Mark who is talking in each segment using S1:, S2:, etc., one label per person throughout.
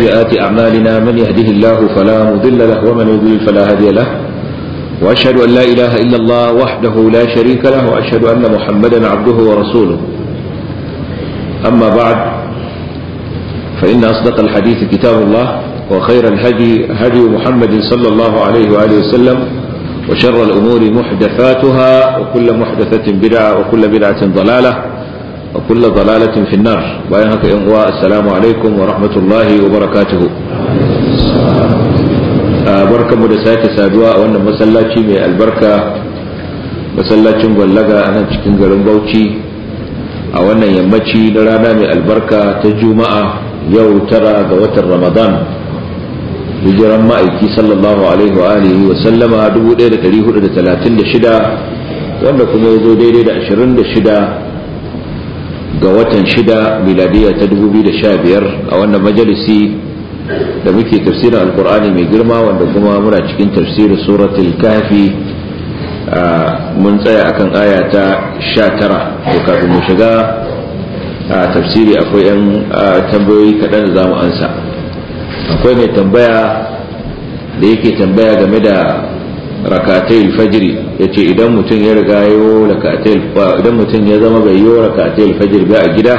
S1: وسيئات أعمالنا من يهده الله فلا مضل له ومن يضلل فلا هادي له وأشهد أن لا إله إلا الله وحده لا شريك له وأشهد أن محمدا عبده ورسوله أما بعد فإن أصدق الحديث كتاب الله وخير الهدي هدي محمد صلى الله عليه وآله وسلم وشر الأمور محدثاتها وكل محدثة بدعة وكل بدعة ضلالة وكل ضلالة في النار بيانك إنواء السلام عليكم ورحمة الله وبركاته بركة مدساك سادواء وأن مسلاتي من البركة مسلاتي مغلقة أنا cikin garin Bauchi a wannan yammaci na rana mai albarka ta juma'a yau tara ga watan ramadan hijiran ma'aiki sallallahu alaihi wa alihi wa sallama 1436 wanda kuma ya zo daidai da 26 ga watan shida miladiya ta 2015 a wannan majalisi da muke tafsirin alkur'ani mai girma wanda kuma muna cikin tafsirin suratul kafi mun tsaya akan aya ta 19 to kafin mu shiga a tafsiri akwai 'yan tambayoyi kaɗan da za mu ansa akwai mai tambaya da yake tambaya game da rakatai fajiri ya ce idan mutum ya riga yo rakatai idan mutum ya zama bai yi rakatai fajiri ba a gida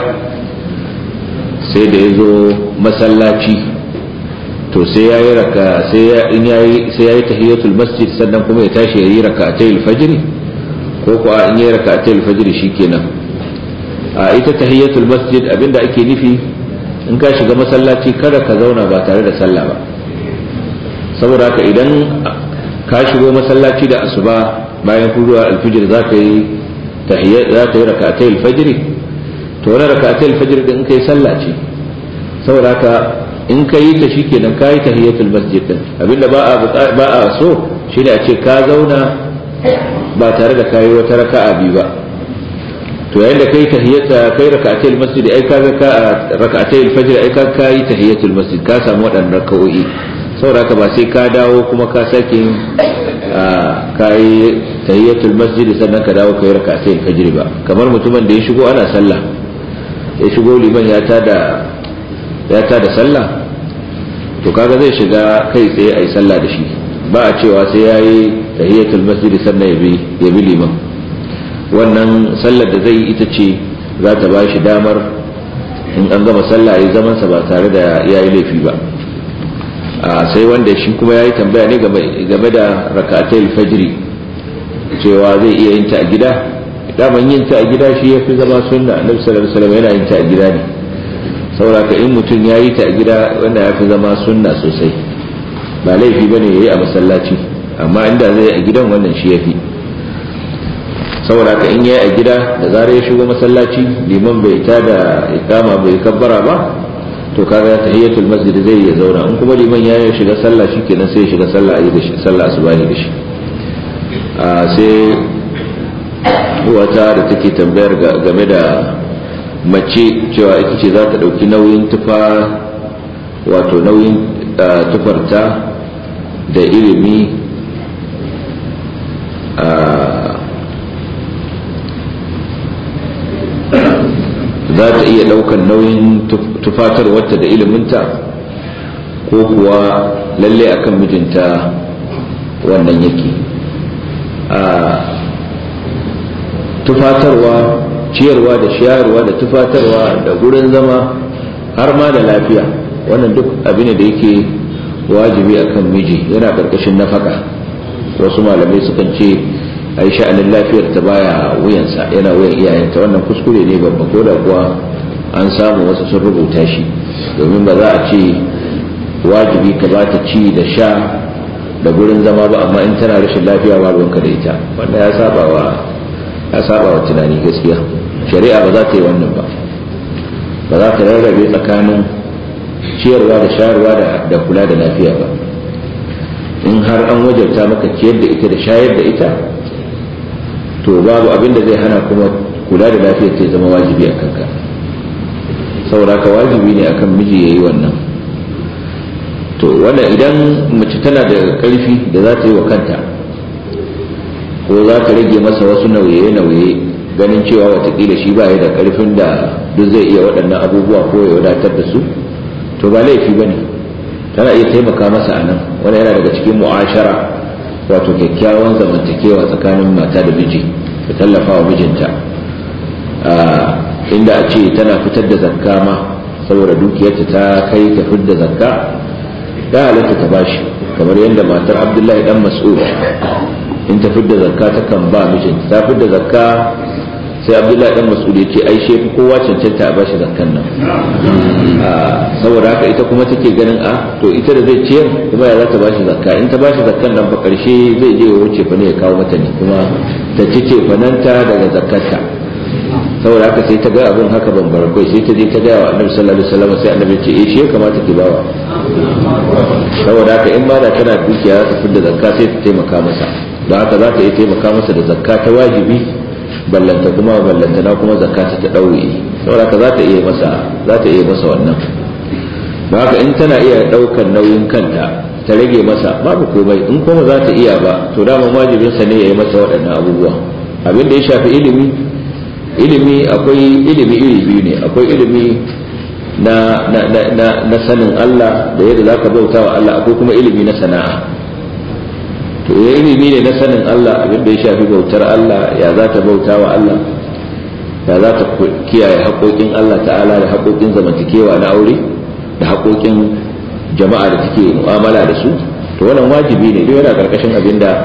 S1: sai da ya zo masallaci to sai ya yi raka sai ya yi tahiyatul masjid sannan kuma ya tashi ya yi rakatai fajiri ko kuwa in yi rakatai fajiri shikenan a ita tahiyatul masjid abinda ake nufi in ka shiga masallaci kada ka zauna ba tare da sallah ba saboda haka idan ka shigo masallaci da asuba bayan kuruwa alfijir za ka yi za ka yi rakatai alfajiri to wani rakatai alfajiri din kai sallah ce saboda haka in ka yi ta shikenan ka yi tahiyatul masjid din abinda ba a ba a so shine a ce ka zauna ba tare da kayi wata raka'a biyu ba to yayin da kai tahiyyata kai rak'atai masjid ai kaga ka rak'atai al-fajr ai ka kai tahiyatul masjid ka samu wadannan rak'o'i saboda haka ba sai ka dawo kuma ka sake kai tahiyatul masjid sannan ka dawo kai rak'atai al-fajr ba kamar mutumin da ya shigo ana sallah ya shigo liman ya tada ya tada sallah to kaga zai shiga kai tsaye ai sallah da shi ba a cewa sai yayi tahiyatul masjid sannan ya bi ya bi liman wannan sallar da zai ita ce za ta ba shi damar in an gama sallah ya zamansa ba tare da ya yi laifi ba sai wanda shi kuma ya yi tambaya ne game da rakatai fajiri cewa zai iya yin ta a gida daman yin ta a gida shi ya fi zama sunna annabi sallallahu alaihi wasallam yana yin ta a gida ne saboda in mutum ya yi ta a gida wanda ya fi zama sunna sosai ba laifi bane yayi a masallaci amma inda zai a gidan wannan shi ya fi saboda haka in yayi a gida da zarar ya shigo masallaci liman bai ta da ikama bai kabbara ba to kaga tahiyatul masjid zai ya zauna in kuma liman ya shiga sallah shikenan sai ya shiga sallah ayi da shi sallah asubahi da shi a sai wata da take tambayar game da mace cewa ita ce za ta dauki nauyin tufa wato nauyin tufarta da ilimi za ta iya ɗaukar nauyin tufatar wata da iliminta ko kuwa lalle akan mijinta wannan yake a tufatarwa ciyarwa da shayarwa da tufatarwa da gurin zama har ma da lafiya wannan duk abin da yake wajibi akan miji yana ƙarƙashin nafaka wasu malamai sukan ce a yi sha'anin lafiyar ta baya wuyansa yana wuyan iyayenta wannan kuskure ne babba ko da kuwa an samu wasu sun rubuta shi domin ba za a ce wajibi ka ba ta ci da sha da gurin zama ba amma in tana rashin lafiya ba ruwanka da ita wanda ya saba wa ya saba wa tunani gaskiya shari'a ba za ta yi wannan ba ba za ta rarrabe tsakanin ciyarwa da shayarwa da kula da lafiya ba in har an wajabta maka ciyar da ita da shayar da ita to babu abin da zai hana kuma kula da lafiyar ta zama wajibi a kanka saboda ka wajibi ne akan miji yayi wannan to wannan idan mace tana da karfi da za ta yi wa kanta ko za ta rage masa wasu nauye-nauye ganin cewa watakila shi ba da karfin da duk zai iya waɗannan abubuwa ko ya wadatar da su to ba laifi ba ne tana iya taimaka masa a nan wani yana daga cikin mu'ashara wato kyakkyawan zamantakewa tsakanin mata da miji da tallafa wa mijinta inda a ce tana fitar da zakka ma saboda dukiyarta ta kai ta fitar da zakka ta halatta ta bashi kamar yadda matar abdullahi dan mas'ud in ta fitar da zakka ta kan ba mijinta ta fitar da zakka sai abdullahi dan mas'ud ya ce ai shefi kowa cancanta a bashi zakkan nan saboda haka ita kuma take ganin a to ita da zai ciyar kuma ya za ta bashi zakka in ta bashi zakkan nan fa karshe zai je ya wuce fa ne ya kawo mata ne kuma ta ci ce fananta daga zakkarta saboda haka sai ta ga abin haka ban barakai sai ta je ta gaya wa annabi sallallahu alaihi wasallam sai annabi ce eh shi ya kamata ki bawa saboda haka in ma da tana dukiya za ta fidda zakka sai ta taimaka masa don haka za ta iya taimaka masa da zakka ta wajibi ballanta kuma ballanta na kuma zakka ta ta ɗauye saboda haka za ta iya masa za ta iya masa wannan don haka in tana iya ɗaukar nauyin kanta ta rage masa babu komai in kuma za ta iya ba to dama wajibinsa ne ya yi masa waɗannan abubuwa abin da ya shafi ilimi ilimi akwai ilimi iri biyu ne akwai ilimi na, na, na, na, na sanin Allah da yadda za ka bauta wa Allah akwai kuma ilimi na sana'a to ya ilimi ne na sanin Allah abin da ya shafi bautar Allah ya za ta bauta wa Allah ya za ta kiyaye haƙoƙin Allah ta'ala da haƙoƙin zamantakewa na aure da haƙoƙin jama'a da take mu'amala da su to wannan wajibi ne duk yana ƙarƙashin abin da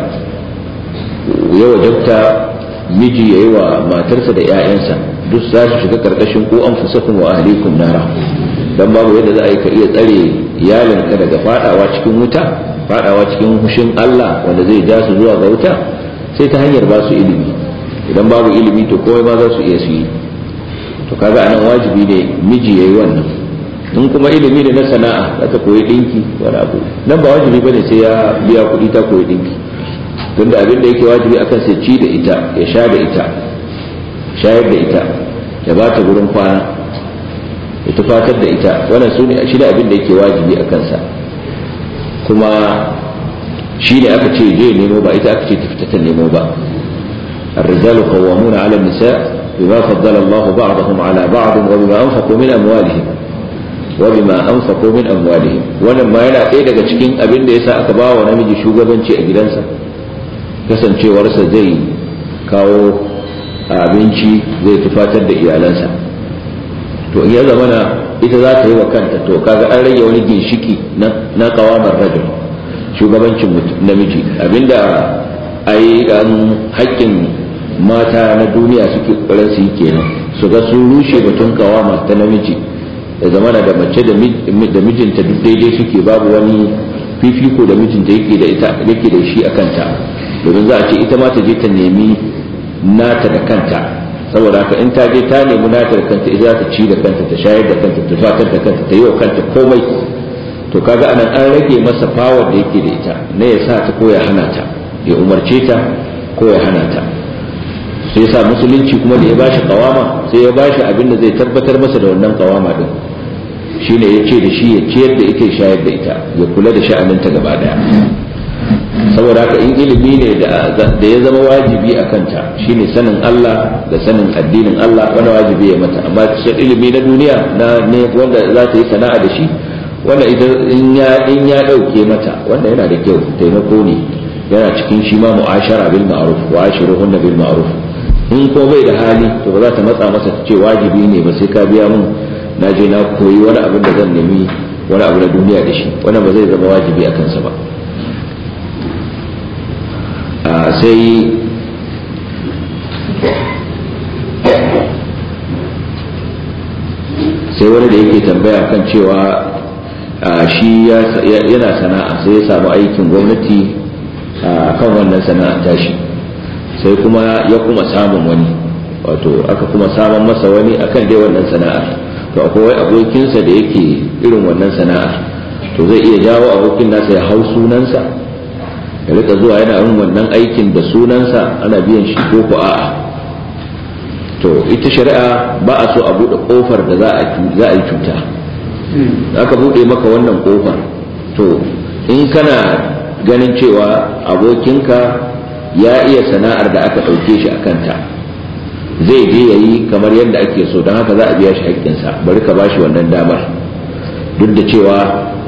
S1: ya wajabta miji ya yi wa matarsa da 'ya'yansa duk za su shiga karkashin ko an fusakun wa ahlikum nara dan babu yadda za a yi ka iya tsare iyalinka daga fadawa cikin wuta fadawa cikin hushin Allah wanda zai ja su zuwa ga wuta sai ta hanyar ba su ilimi idan babu ilimi to komai ma za su iya su yi to kaga anan wajibi ne miji yayi wannan in kuma ilimi ne na sana'a za ta koyi dinki wani abu nan ba wajibi bane sai ya biya kuɗi ta koyi dinki tunda abin da yake wajibi akan sai ci da ita ya sha da ita shayar da ita ya ba ta gurin kwana ya tufatar da ita wannan su ne shi da abin da yake wajibi a kansa kuma shi ne aka ce je nemo ba ita aka ce ta fita ta nemo ba الرجال قوامون على النساء بما فضل الله بعضهم على بعض وبما أنفقوا من أموالهم وبما أنفقوا من أموالهم wannan ma yana ɗaya daga cikin abin da yasa aka ba wa namiji shugabanci a gidansa kasancewarsa zai kawo abinci zai tufatar da iyalansa to in ya zamana ita za ta yi wa kanta to kaga an rage wani ginshiki na kawamar rajul shugabancin namiji abinda ai an haƙƙin mata na duniya suke ƙoƙarin su yi kenan su ga sun rushe batun kawama ta namiji da zamana da mace da mijinta duk daidai suke babu wani fifiko da mijinta yake da ita yake da shi a kanta domin za a ce ita ma ta je ta nemi nata da kanta saboda haka in ta je ta nemi nata da kanta ita za ta ci da kanta ta shayar da kanta ta fatar da kanta ta yi wa kanta komai to kaga anan an rage masa fawar da yake da ita na ya sa ta ko ya hana ta ya umarce ta ko ya hana ta sai sa musulunci kuma da ya bashi kawama sai ya bashi abin da zai tabbatar masa da wannan kawama din shine ya ce da shi ya ciyar da ita ya shayar da ita ya kula da sha'aninta gaba daya saboda haka in ilimi ne da ya zama wajibi a kanta shine sanin Allah da sanin addinin Allah wanda wajibi ya mata amma shi ilimi na duniya na ne wanda za ta yi sana'a da shi wanda in ya in ya dauke mata wanda yana da kyau taimako ne yana cikin shi ma mu'ashara bil ma'ruf wa ashiruhunna bil ma'ruf in ko bai da hali to ba za ta matsa masa ta ce wajibi ne ba sai ka biya mun na je na koyi wani abin da zan nemi wani abu na duniya da shi wannan ba zai zama wajibi a kansa ba sai sai wani da yake tambaya kan cewa shi yana sana'a sai ya samu aikin gwamnati kan wannan sana'a tashi sai kuma ya kuma samun wani wato aka kuma samun masa wani akan dai wannan sana'ar to akwai abokinsa da yake irin wannan sana'ar to zai iya jawo abokin nasa ya hau sunansa ya rika zuwa yana yin wannan aikin da sunansa ana biyan shi ko ko a'a to ita shari'a ba a so a bude kofar da za a yi cuta aka bude maka wannan kofar to in kana ganin cewa abokinka ya iya sana'ar da aka ɗauke shi a kanta zai je ya yi kamar yadda ake so don haka za a biya shi haƙƙinsa bari ka bashi wannan damar duk da cewa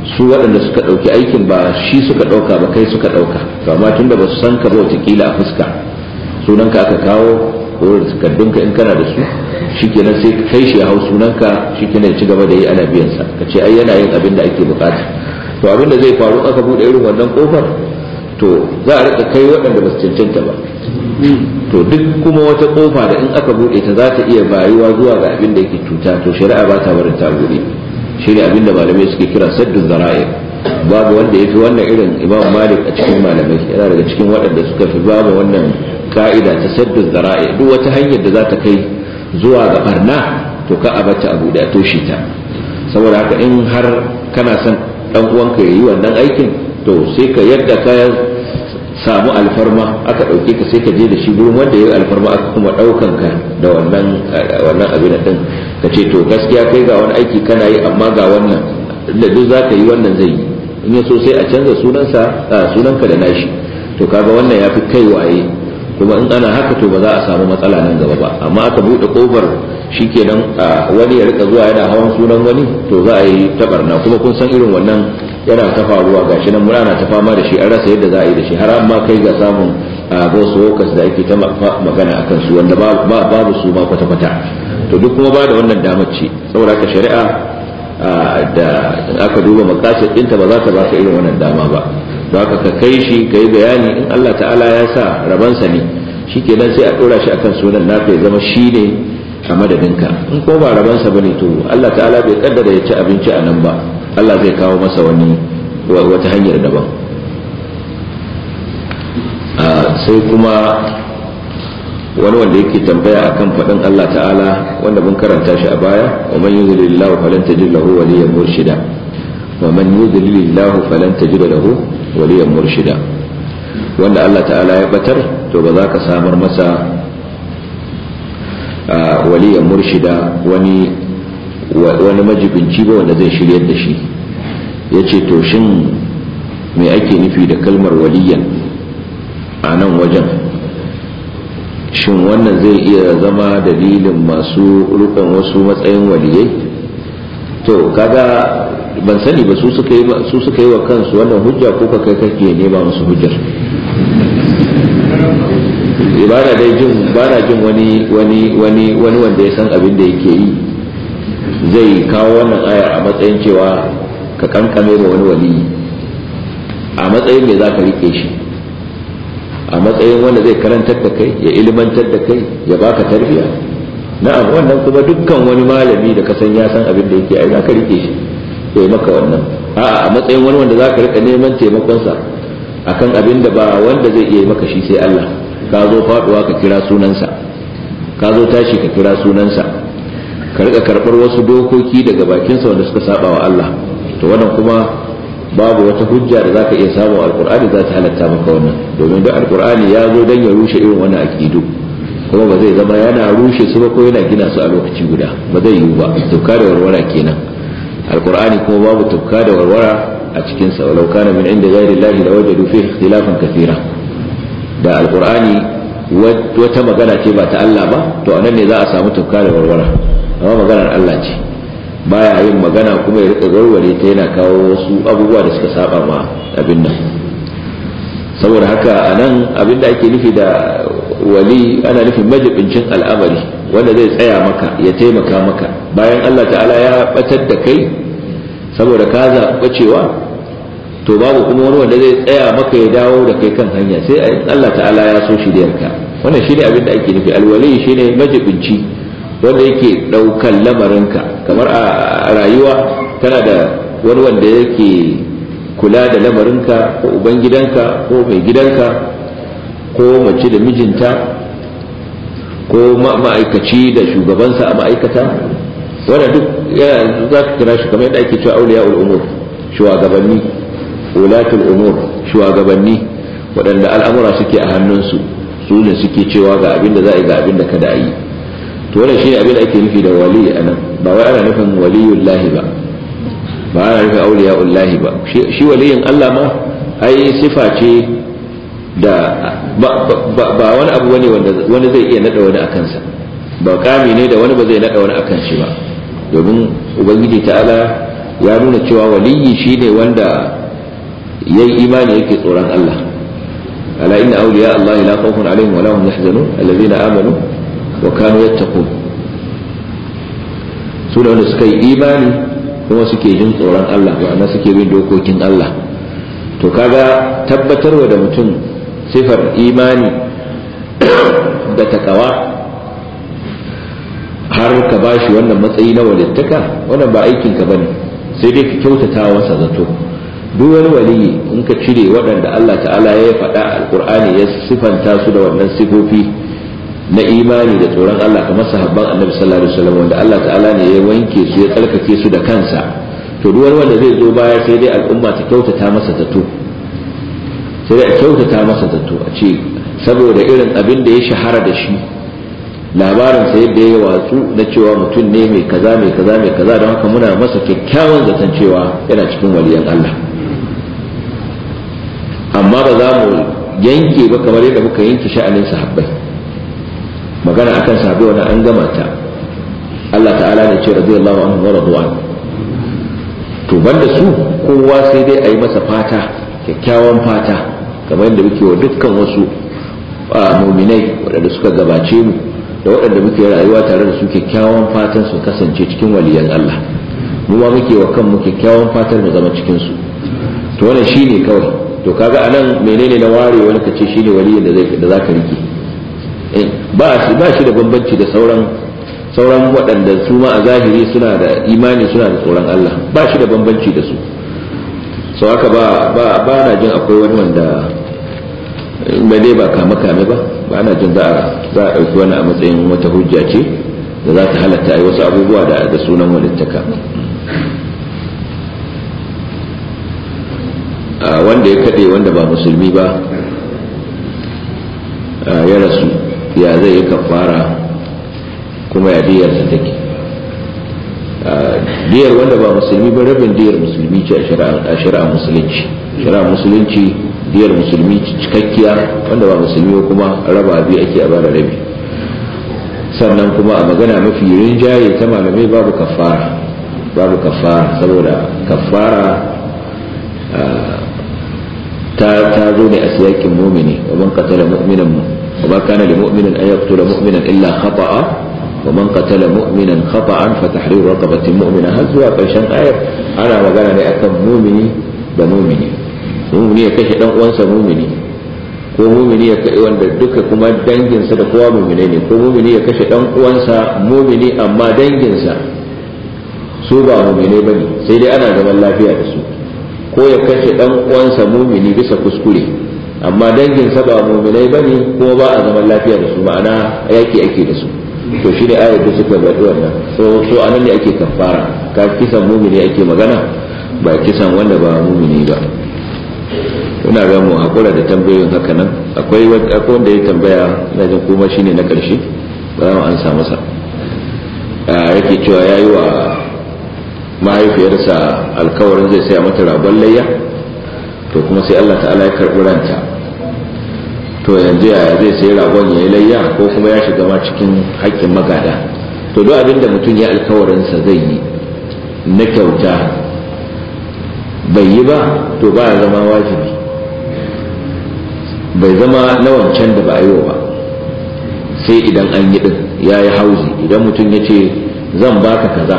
S1: su waɗanda suka ɗauki aikin ba shi suka ɗauka ba kai suka ɗauka to amma tunda ba su san ka ba wataƙila a fuska sunanka aka kawo ko da takardunka in kana da su shikenan sai ka kai shi ya hau sunanka shikenan ya ci gaba da yi ana biyan sa ka ce ai yana yin abin da ake bukata to abin da zai faru aka bude irin wannan kofar to za a rika kai waɗanda ba su cancanta ba to duk kuma wata kofa da in aka bude ta za ta iya bayuwa zuwa ga abin da yake cuta to shari'a ba ta barin ta bude shi ne abin da malamai suke kira saddu zara'i babu wanda ya fi wannan irin imam malik a cikin malamai yana daga cikin waɗanda suka fi babu wannan ka'ida ta saddu zara'i duk wata hanyar da za ta kai zuwa ga barna to ka abata abu da toshe ta saboda haka in har kana son dan uwanka yayi wannan aikin to sai ka yadda ka samu alfarma aka dauke ka sai ka je da shi gurin wanda yayi alfarma aka kuma daukan ka da wannan wannan abin din ka ce to gaskiya kai ga wani aiki kana yi amma ga wannan da duk zaka yi wannan zai yi in ya so sai a canza sunansa sunanka da nashi to kaga wannan yafi kai waye kuma in ana haka to ba za a samu matsala nan gaba ba amma aka bude kofar shikenan wani ya rika zuwa yana hawan sunan wani to za a yi tabarna kuma kun san irin wannan yana ta faruwa gashi nan muna na ta fama da shi an rasa yadda za a yi da shi har amma kai ga samun ghost workers da ake ta magana akan su wanda babu su ma kwata kwata to duk kuma ba da wannan damar ce saboda ka shari'a da aka duba makasar ɗinta ba za ta baka irin wannan dama ba don haka ka kai shi ka yi bayani in Allah ta'ala ya sa rabansa ne shi kenan sai a ɗora shi akan sunan naka ya zama shi ne a madadinka in ko ba rabansa ba ne to Allah ta'ala bai kaddara ya ci abinci a nan ba Allah zai kawo masa wani wata hanyar daban sai kuma wani wanda yake tambaya akan faɗin Allah ta'ala wanda mun karanta shi a baya wa man yuzlilillahu falan tajid lahu waliyyan murshida wa man yuzlilillahu falan tajid lahu waliyan murshida wanda Allah ta'ala ya batar to ba za ka samar masa waliyan murshida wani wani majibinci ba wanda zai shiryar da shi ya ce to shin me ake nufi da kalmar waliyan a nan wajen shin wannan zai iya zama dalilin masu rukun wasu matsayin waliyai to kaga ban sani ba su suka yi su suka yi wa kansu wannan hujja ko ka kai kake nema musu hujjar ibada dai jin bana jin wani wani wani wani wanda ya san abin da yake yi zai kawo wannan ayar a matsayin cewa ka kankame ma wani wali a matsayin me zaka rike shi a matsayin wanda zai karantar da kai ya ilmantar da kai ya baka tarbiya na'am wannan kuma dukkan wani malami da ka san ya san abin da yake ai zaka rike shi ya maka wannan a'a a matsayin wani wanda zaka rika neman taimakonsa akan abin da ba wanda zai iya maka shi sai Allah ka zo faduwa ka kira sunansa ka zo tashi ka kira sunansa ka rika karbar wasu dokoki daga bakinsa wanda suka saba wa Allah to wannan kuma babu wata hujja da zaka iya samu alqur'ani za ta halatta maka wannan domin duk alqur'ani ya zo dan ya rushe irin wannan aqidu kuma ba zai zama yana rushe su ba ko yana gina su a lokaci guda ba zai yiwu ba tufka da warwara kenan alqur'ani kuma babu tufka da warwara a cikin sa walau kana min inda ghairi llahi lawajadu fihi ikhtilafan kathira da alqur'ani wata magana ce ba ta Allah ba to anan ne za a samu tufka da warwara amma maganar Allah ce baya yin magana kuma ya rika warware ta yana kawo wasu abubuwa da suka saba ma abin nan saboda haka anan abin da ake nufi da wali ana nufin majibincin al'amari wanda zai tsaya maka ya taimaka maka bayan Allah ta'ala ya batar da kai saboda ka zaɓa cewa to babu kuma wani wanda zai tsaya maka ya dawo da kai kan hanya sai Allah ta'ala ya so shiryarka wannan shine abin da ake nufi alwali shine majibinci wanda yake ɗaukan lamarinka kamar a rayuwa kana da wani wanda yake kula da lamarinka ko ubangidanka ko mai gidanka ko mace da mijinta ko ma'aikaci da shugabansa a ma'aikata wanda duk yana za ka kira shi kamar yadda ake cewa auliya umur shugabanni ulatul umur shugabanni waɗanda al'amura suke a hannunsu su ne suke cewa ga abin da za a yi ga abin da kada a yi to wannan shine abin da ake nufi da wali anan ba wai ana nufin waliyullahi ba ba ana nufin auliyaullahi ba shi waliyin Allah ma ai sifa ce da ba wani abu bane wanda wani zai iya nada wani akan sa ba kami ne da wani ba zai nada wani akan shi ba domin ubangiji ta'ala ya nuna cewa waliyi shine wanda yayi imani yake tsoron Allah ala inna awliya Allah la khawfun alaihim wa la hum yahzanun alladhina amanu wa kanu yattaqun su da wanda suka yi imani kuma suke jin tsoron Allah ma'ana suke bin dokokin Allah to kaga tabbatarwa da mutum sifar imani da takawa har ka bashi wannan matsayi na walittaka wannan ba aikin ka bane sai dai ka kyautata masa zato duk wani waliyi in ka cire waɗanda Allah ta'ala ya faɗa alƙur'ani ya sifanta su da wannan sifofi na imani da tsoron Allah kamar sahabban annabi sallallahu alaihi wasallam wanda Allah ta'ala ne ya wanke su ya tsarkake su da kansa to duk wani wanda zai zo baya sai dai al'umma ta kyautata masa zato sai dai a kyautata masa zato a ce saboda irin abin da ya shahara da shi labarin sa yadda ya watsu na cewa mutum ne mai kaza mai kaza mai kaza don haka muna masa kyakkyawan zaton cewa yana cikin waliyan Allah amma ba za mu yanke ba kamar yadda muka yanke sha'anin sahabbai magana akan sahabbai wani an gama ta Allah ta'ala ne ce radiyallahu anhu wa radwan to banda su kowa sai dai a yi masa fata kyakkyawan fata kamar yadda muke wa dukkan wasu muminai waɗanda suka gabace mu da waɗanda muke rayuwa tare da su kyakkyawan fatan su kasance cikin waliyan Allah mu ma muke wa kanmu kyakkyawan fatar mu zama cikin su to wannan shine kawai to kaga anan menene na ware wani kace shine waliyin da zai da zaka rike ba shi ba shi da bambanci da sauran sauran waɗanda su ma a zahiri suna da imani suna da tsoron Allah ba shi da bambanci da su sau haka ba ba ba na jin akwai wani wanda ba dai ba kame kame ba ba na jin za a za a ɗauki wani a matsayin wata hujja ce da za ta halatta a yi wasu abubuwa da da sunan walittaka wanda ya kaɗe wanda ba musulmi ba ya rasu ya zai yi kafara kuma ya diyarsa take diyar wanda ba musulmi ba rabin diyar musulmi ce a shari'a musulunci shari'a musulunci diyar musulmi cikakkiya wanda ba musulmi kuma raba biyu ake a bara rabi sannan kuma a magana mafi rinjaye ta malamai babu kafara babu kafara saboda kafara ta ta zo ne a siyakin mumini wa man qatala mu'minan wa ma kana li mu'minin an yaqtula mu'minan illa khata'a ومن قتل مؤمنا خطأ فتحرير رقبة مؤمنة هل زوا قرشان آية أنا magana ne akan mumini da mumini mumini ya kashe dan uwansa mumini ko mumini ya kai wanda duka kuma danginsa da kowa mumine ne ko mumini ya kashe dan uwansa mumini amma danginsa su ba mumine bane sai dai ana zaman lafiya da su ko ya kashe dan uwansa mumini bisa kuskure amma danginsa ba muminai bane kuma ba a zaman lafiya da su ma'ana yaki ake da su to shi ne ayar da suka zaɓi wannan so so anan ne ake kafara ka kisan mumini ake magana ba kisan wanda ba mumini ba ina ga mu hakura da tambayoyin haka nan akwai akwai wanda ya tambaya ina jin kuma shine na karshe ba za mu ansa masa yake cewa yayi wa mahaifiyarsa alkawarin zai saya mata ragon layya to kuma sai Allah ta'ala ya karɓi ranta to yanzu yaya zai sayi ragon ya yi layya ko kuma ya shiga ma cikin haƙƙin magada to duk abin da mutum ya alkawarinsa zai yi na kyauta bai yi ba to ba ya zama wajibi bai zama na wancan da ba a yi ba sai idan an yi din ya yi hauzi idan mutum ya ce zan baka kaza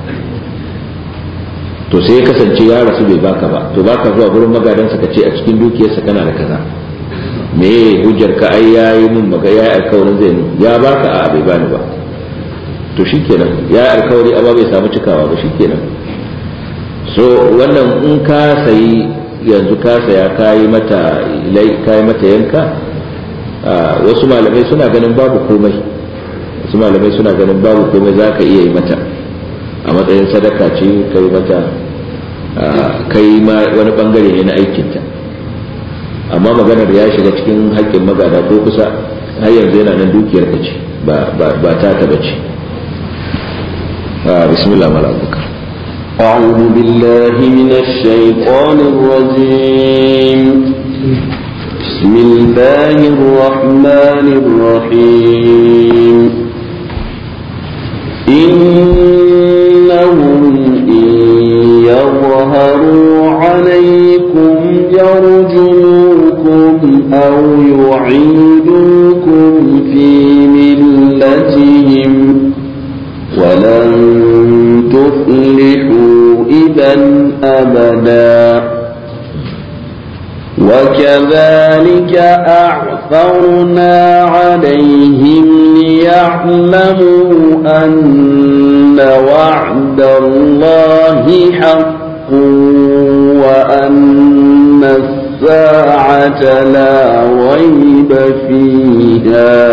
S1: to sai ya kasance ya rasu bai baka ba to baka zuwa gurin magadansa ka ce a cikin dukiyarsa kana da kaza me hujjar ka ai yayi mun maga ya alkawarin zai ya baka a bai bani ba to shikenan ya alkawari amma bai samu cikawa ba shikenan so wannan in ka sayi yanzu ka saya kayi mata kayi mata yanka wasu malamai suna ganin babu komai wasu malamai suna ganin babu komai za ka iya yi mata a matsayin sadaka ce kai mata kai ma wani bangare ne na aikinta amma maganar ya shiga cikin haƙƙin magada ko kusa har yanzu yana nan dukiyar ka ce ba ta ta bace bismillah mala abubakar
S2: أعوذ بالله من الشيطان الرجيم بسم الله الرحمن الرحيم إنهم إن يظهروا عليكم يرجموكم أو يعيدوكم في ملتهم ولن تفلحوا إذا أبدا وكذلك أعثرنا عليهم ليعلموا أن وعد الله حق وأن الساعة لا ريب فيها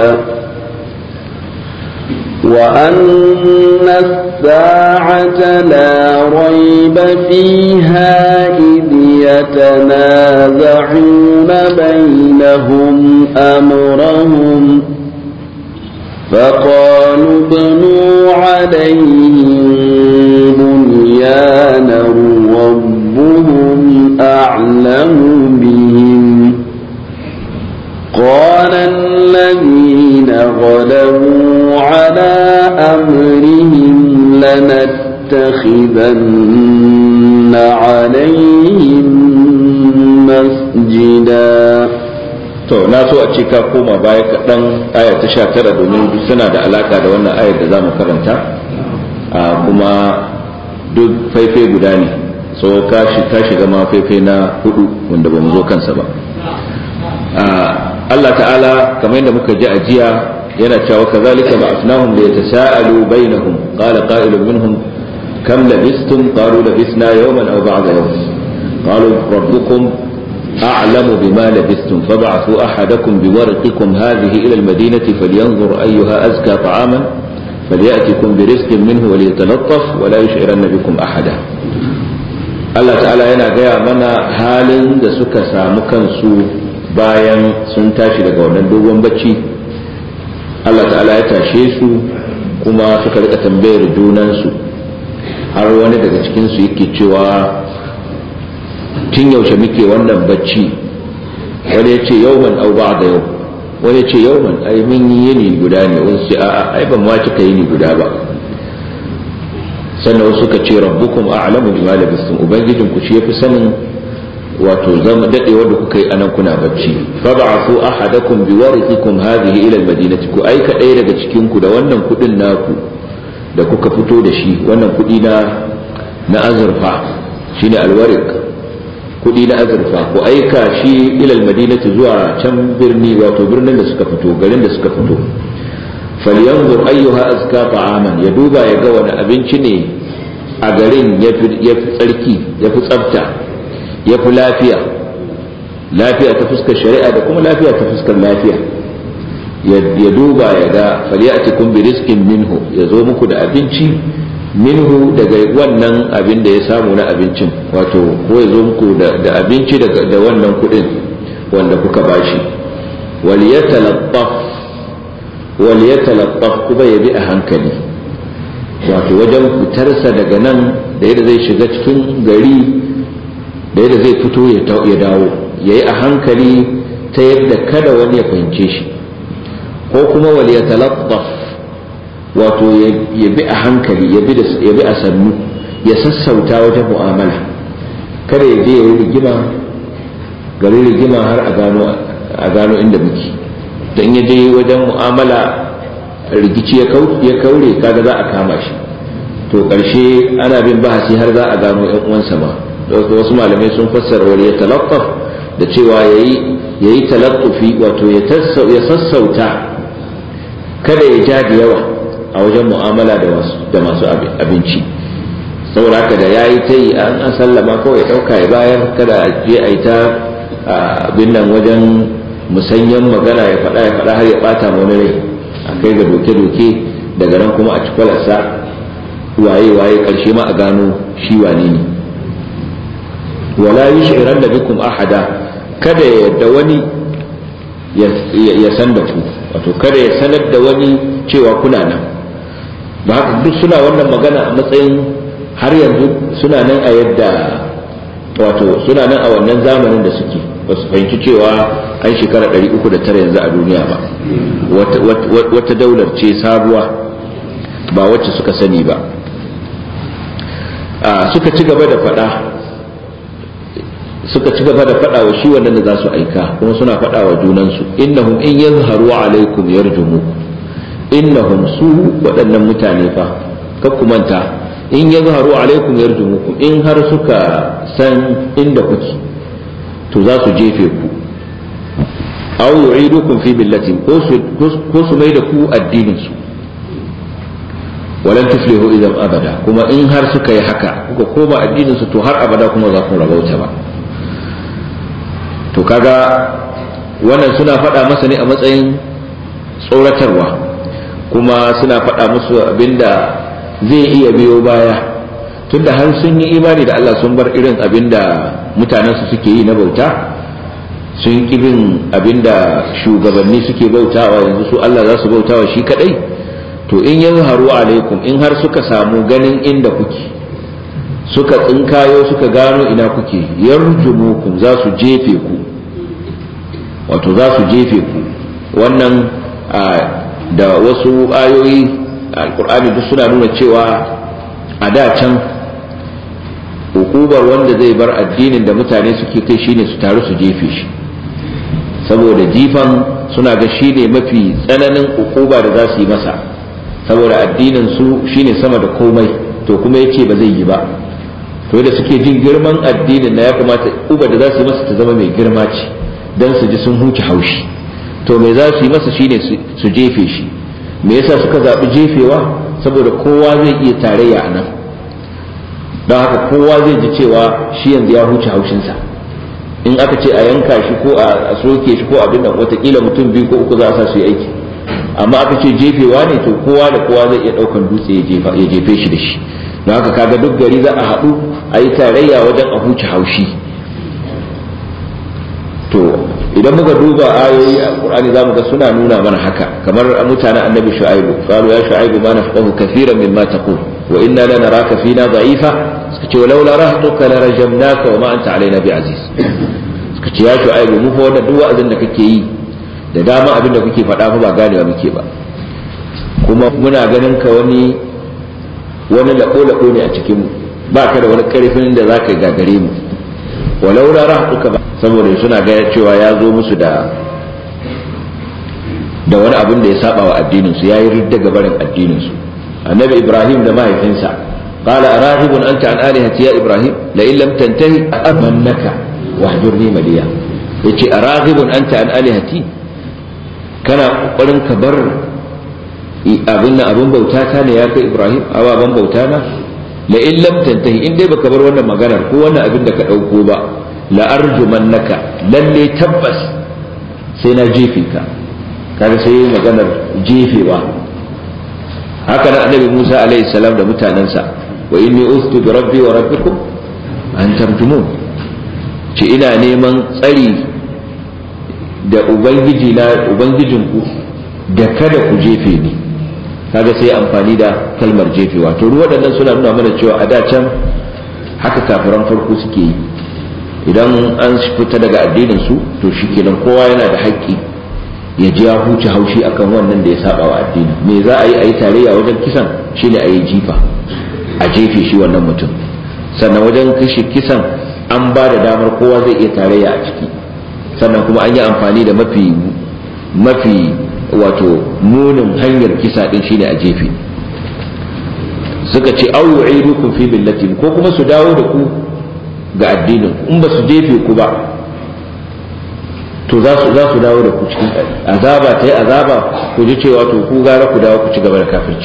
S2: وأن الساعة لا ريب فيها إذ يتنازعون بينهم أمرهم فقالوا ابنوا عليهم بنيانا ربهم أعلم بهم قال الذين غلبوا على أمرهم لنتخذن عليهم مسجدا
S1: to na so a ce ka koma baya kaɗan aya ta sha tara domin suna da alaka da wannan ayar da za mu karanta kuma duk faifai guda ne so ka shiga ma faifai na hudu wanda ba mu zo kansa ba Allah ta'ala kamar yadda muka ji a jiya yana cewa kazalika ba'athnahum li yatasaalu bainahum qala qa'ilun minhum kam labistum qalu labisna yawman aw ba'da yawm qalu rabbukum a'lamu bima labistum fab'athu ahadakum biwarqikum hadhihi ila al-madinati falyanzur ayyuha azka ta'aman فليأتكم برزق منه وليتلطف ولا يشعرن بكم أحدا Allah ta'ala yana gaya mana halin da suka samu kansu bayan sun tashi daga wannan dogon bacci Allah ta'ala ya tashe su kuma suka rika tambayar junansu har wani daga cikinsu yake cewa tun yaushe muke wannan bacci wani ya ce yauman au ba da yau wani ya ce yauman ai mun yi yini guda ne wani ce a'a ai ban ma cika yini guda ba sannan wasu suka ce rabbukum a'lamu bima labistum ubangijinku shi yafi sanin wato zama dadewar da kuka yi anan kuna bacci fab'athu ahadakum biwarithikum hadhihi ila almadinati ku aika ɗaya daga cikin ku da wannan kudin naku da kuka fito da shi wannan kudi na na azurfa shine alwarik kudi na azurfa ku aika shi ila almadinati zuwa can birni wato birnin da suka fito garin da suka fito falyanzur ayyuha azka ta'aman ya duba ya ga wani abinci ne a garin yafi tsarki yafi tsafta ya fi lafiya lafiya ta fuskar shari'a da kuma lafiya ta fuskar lafiya ya duba ya ga falyatikum bi rizqin minhu ya zo muku da abinci minhu daga wannan abin da ya samu na abincin wato ko ya zo muku da abinci da wannan kudin wanda kuka bashi wal yatalattaf wal yatalattaf kuma ya bi a hankali wato wajen fitarsa daga nan da yadda zai shiga cikin gari da yadda zai fito ya dawo ya yi a hankali ta yadda kada wani ya fahimce shi ko kuma wal ya talaffaf wato ya bi a hankali ya bi a sannu ya sassauta wajen mu'amala kada ya je ya yi rigima gari rigima har a gano inda muke don ya je wajen mu'amala rikici ya kaure kaga za a kama shi to ƙarshe ana bin bahasi har za a gano 'yan uwansa ma wasu malamai sun fassara wani ya talaffaf da cewa ya yi talaffufi wato ya sassauta kada ya ja da yawa a wajen mu'amala da masu abinci saboda haka da ya yi ta yi an sallama kawai ɗauka ya bayar kada a je a yi ta abin nan wajen musanyen magana ya faɗa ya faɗa har ya ɓata wani rai a kai ga doke-doke daga nan kuma a ci kwalarsa waye-waye ƙarshe ma a gano shi wane ne wala yushiran da bikum ahada kada ya yadda wani ya san da ku wato kada ya sanar da wani cewa kuna nan ba haka duk suna wannan magana a matsayin har yanzu suna nan a yadda wato suna nan a wannan zamanin da suke ba su fahimci cewa an shekara 309 yanzu a duniya ba wata daular ce sabuwa ba wacce suka sani ba suka ci gaba da faɗa suka ci gaba da faɗa wa shi wannan da za su aika kuma suna faɗa wa junansu innahum in yazharu alaikum yarjumukum innahum su waɗannan mutane fa kakku manta in yazharu alaikum yarjumukum in har suka san inda kuke to za su jefe ku aw yu'idukum fi millatin ko su mai da ku addinin su walan tuflihu idan abada kuma in har suka yi haka kuka koma addinin su to har abada kuma za ku rabauta ba to kaga wannan suna faɗa masa ne a matsayin tsoratarwa kuma suna faɗa musu abinda zai iya biyo baya tunda har sun yi imani da Allah sun bar irin abinda mutanensu suke yi na bauta sun ƙi bin abinda shugabanni suke bautawa yanzu su Allah za su bautawa shi kadai to in ya haru alaikum in har suka samu ganin inda kuke suka tsinkayo suka gano ina kuke yarjumukum za su jefe ku wato za su jefe ku wannan da wasu ayoyi alkur'ani duk suna nuna cewa a da can hukubar wanda zai bar addinin da mutane suke kai shine su taru su jefe shi saboda jifan suna ga shine mafi tsananin hukuba da za su yi masa saboda addinin su shine sama da komai to kuma yace ba zai yi ba to da suke jin girman addinin na ya kamata uba da za su yi masa ta zama mai girma ce dan su ji sun huce haushi to me za su yi masa shine su jefe shi me yasa suka zaɓi jefewa saboda kowa zai iya tarayya a nan don haka kowa zai ji cewa shi yanzu ya huce haushinsa in aka ce a yanka shi ko a soke shi ko abin nan watakila mutum biyu ko uku za a sa su yi aiki amma aka ce jefewa ne to kowa da kowa zai iya ɗaukan dutse ya jefe shi da shi don haka kaga duk gari za a haɗu a yi tarayya wajen a huce haushi to idan muka duba ayoyi a Qur'ani za mu ga suna nuna mana haka kamar mutanen annabi shu'aibu qalu ya shu'aibu ma nafqahu kathiran mimma taqul wa inna lanaraka fina da'ifa suka ce walau la rahtuka la rajamnaka wa ma anta alaina bi aziz suka ce ya shu'aibu mu fa wannan duk wa'azin da kake yi da dama abin da kuke faɗa fa ba ganewa muke ba kuma muna ganin ka wani wani lako-lako ne a cikin mu ba ka da wani karfin da zaka gagare mu walau la rahtuka ba saboda suna ga cewa ya zo musu da da wani abin da ya saba wa addinin su yayi ridda ga barin addinin su annabi ibrahim da mahaifinsa qala arahibun anta an alihati ya ibrahim la in lam tantahi amannaka wahjurni maliya yace arahibun anta an alihati kana kokarin ka bar abin nan abin bauta ta ne ya kai ibrahim ababan bauta na la in lam tantahi in dai baka bar wannan maganar ko wannan abin da ka dauko ba la'arjumannaka lalle tabbas sai na jefe ka kaga sai yi maganar jefewa haka nan annabi Musa alaihi salam da mutanensa wa inni ustu bi rabbi wa rabbikum an tarjumun ce ina neman tsari da ubangiji na ubangijinku da kada ku jefe ni kaga sai amfani da kalmar jefewa to waɗannan suna nuna mana cewa a da can haka kafiran farko suke yi idan an fita daga addinin su to shikenan kowa yana da haƙƙi ya ji ya huce haushi akan wannan da ya saba wa addini me za a yi a yi tarayya wajen kisan shine a yi jifa a jefe shi wannan mutum sannan wajen kashe kisan an ba da damar kowa zai iya tarayya a ciki sannan kuma an yi amfani da mafi mafi wato munin hanyar kisa din shine a jefe suka ce au yu'idukum fi millatin ko kuma su dawo da ku ga addinin in ba su jefe ku ba to za su za su dawo da ku cikin azaba ta yi azaba ku ji cewa to ku gara ku dawo ku ci gaba da kafirci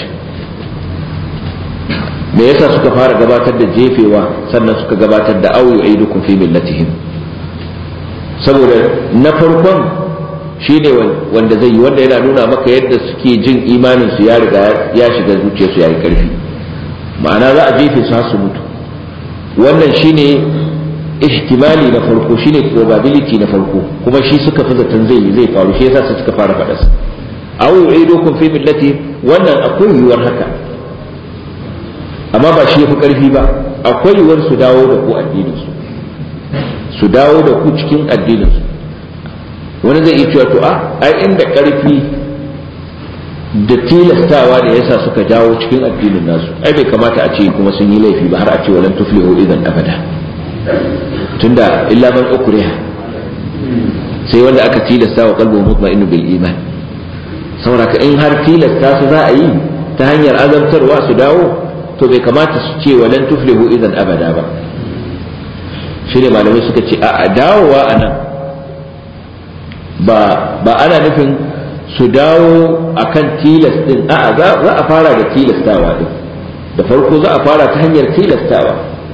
S1: me yasa suka fara gabatar da jefewa sannan suka gabatar da au yu'idukum fi millatihim saboda na farkon shine wanda zai yi wanda yana nuna maka yadda suke jin imanin su ya riga ya shiga zuciyarsu ya yi karfi ma'ana za a jefe su har su mutu wannan shine ihtimali na farko shine probability na farko kuma shi suka fi zaton zai zai faru shi yasa suka fara faɗa su aw yu'idukum fi millati wannan akwai yiwuwar haka amma ba shi yafi karfi ba akwai yiwuwar su dawo da ku addinin su su dawo da ku cikin addinin su wani zai iya cewa to a ai inda karfi da tilastawa da yasa suka jawo cikin addinin nasu ai bai kamata a ce kuma sun yi laifi ba har a ce walan tuflihu idan abada tunda illa man ukriha sai wanda aka tilasta wa qalbu mutma'innu bil iman saboda ka in har tilasta su za a yi ta hanyar azabtarwa su dawo to bai kamata su ce walan tuflihu idan abada ba shi ne malamai suka ce a dawowa a nan ba ana nufin su dawo a kan tilas din a za a fara da tilastawa din da farko za a fara ta hanyar tilastawa